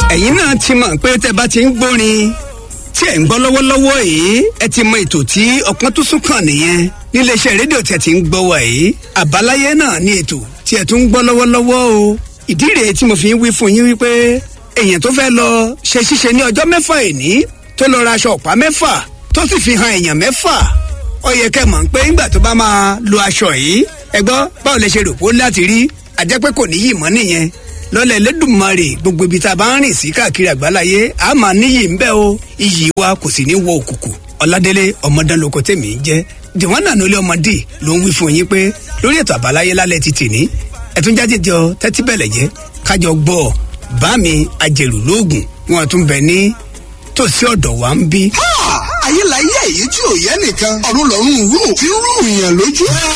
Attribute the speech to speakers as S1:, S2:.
S1: ẹ̀yin náà ti mọ̀ pé tẹ́ bá ti ń gbórin tí ẹ̀ ń gbọ́ lọ́wọ́lọ́wọ́ yìí ẹ ti mọ ètò tí ọpọ́n tó sún kàn nìyẹn níléeṣẹ́ rédíò tí ẹ ti ń gbọ́ wà yìí àbáláyé náà ní ètò tí ẹ tún ń gbọ́ lọ́wọ́lọ́wọ́ o ìdí rèé tí mo fi ń wí fún yín wípé èèyàn tó fẹ́ lọ ṣe ṣíṣe ní ọjọ́ mẹ́fà ìní tó lọ ra aṣọ ọ̀pá mẹ́fà tó sì fi hàn èèyàn mẹ́fà ó yẹ kẹ́ mọ̀ pé ńgbà tó bá máa lo aṣọ yìí ẹ gbọ́ báwo lè ṣe rò pó láti rí àjẹpẹ́ kò níyì mọ́ nìyẹn lọ́lẹ̀ Elédùmarè gbogbo ibi tá a bá ń rìn sí káàkiri àgbáláyé a máa níyì ń bẹ o iyì wa kò sì ní wọ òkùnkùn Ọládélé ọmọdánlóko tèmi ń jẹ́ jẹ̀wọ́n nànú ilé ọmọdé ló ń wí fún yín pé lórí ètò àbáláyé lálẹ́ ti tìní ẹ̀tún jájẹjọ tẹ́tí bẹ̀lẹ̀ jẹ́ kájọ gbọ́ bá mi ajẹ̀rù lóògùn wọn tún bẹ ní tòsí ọ̀dọ̀ wa ń bí.
S2: ayé la yẹ èyí tí ò yẹ nìkan ọ̀run lọ́rùn rú tí ń rú ìyàn lójú.